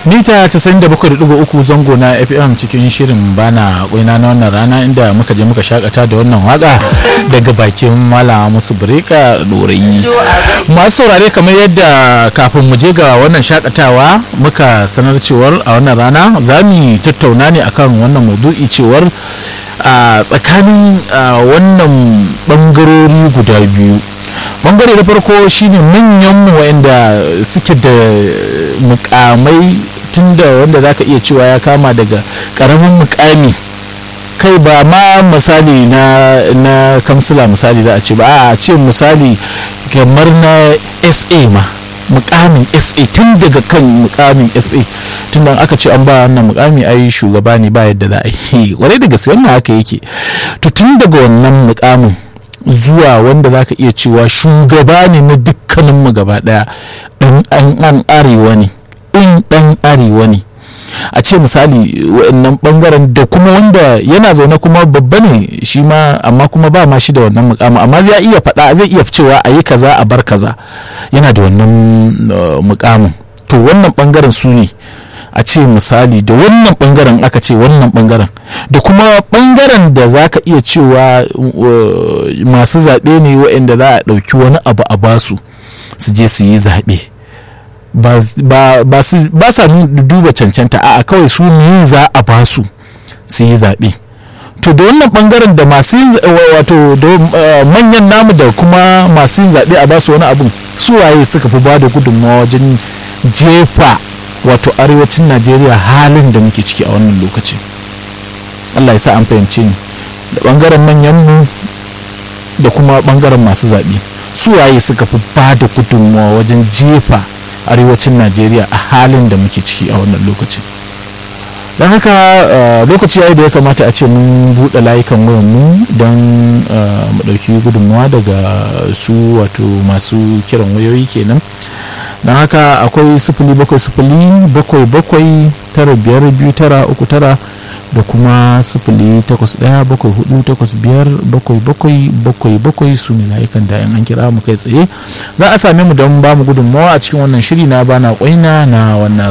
mita 97.3 zango na fm cikin shirin bana kwaina na wannan rana inda muka je muka shakata da wannan waka daga bakin mala musu bireka dorayi masu saurare kamar yadda kafin mu je ga wannan shakatawa muka sanar cewar a wannan rana za mu tattauna ne akan wannan maudu'i cewar a tsakanin wannan bangarori guda biyu bangare na farko shine manyan wanda suke da mukamai tunda wanda zaka iya cewa ya kama daga karamin mukami kai ba ma misali na na kamsila misali za a ce ba a ce misali kamar na sa ma mukamin sa tun daga kan mukamin sa tun da aka ce an ba wannan mukami ai shugaba ne ba yadda za a yi kwarai da gaske wannan haka yake to tun daga wannan mukamin zuwa wanda zaka iya cewa shugaba ne na dukkaninmu gaba daya dan an arewa ne in dan arewa ne a ce misali wa'annan bangaren da kuma wanda yana zaune kuma babba ne shi ma amma kuma ba ma shi da wannan mukamin amma zai iya faɗa zai iya cewa a yi kaza a bar kaza yana da wannan mukamin to wannan bangaren su ne a ce misali da wannan bangaren aka ce wannan bangaren da kuma bangaren da za ka iya cewa masu zaɓe ne waɗanda za a ɗauki wani abu a basu su je su yi zaɓe ba sa duba cancanta a kawai su ne za a basu su yi zaɓe to da wannan bangaren da masu wato da manyan namu da kuma masu yin zaɓe a basu wani abun su waye suka fi ba da gudunmawa wajen jefa wato arewacin najeriya halin da muke ciki a wannan lokaci allah ya sa an fahimce ni da bangaren manyanmu da kuma bangaren masu zaɓe su waye suka fi ba da gudunmawa wajen jefa arewacin najeriya a halin da muke ciki a wannan lokaci don haka lokaci yayi da ya kamata a ce mun buɗe layukan wayanmu don mu ɗauki gudunmawa daga su wato masu kiran wayoyi kenan don haka akwai sifili bakwai sifili bakwai bakwai tara biyar biyu tara uku tara da kuma sifili takwas ɗaya bakwai hudu takwas biyar bakwai bakwai bakwai bakwai su ne layukan da an kira mu kai tsaye za a same mu don ba mu gudunmawa a cikin wannan shiri na bana kwaina na wannan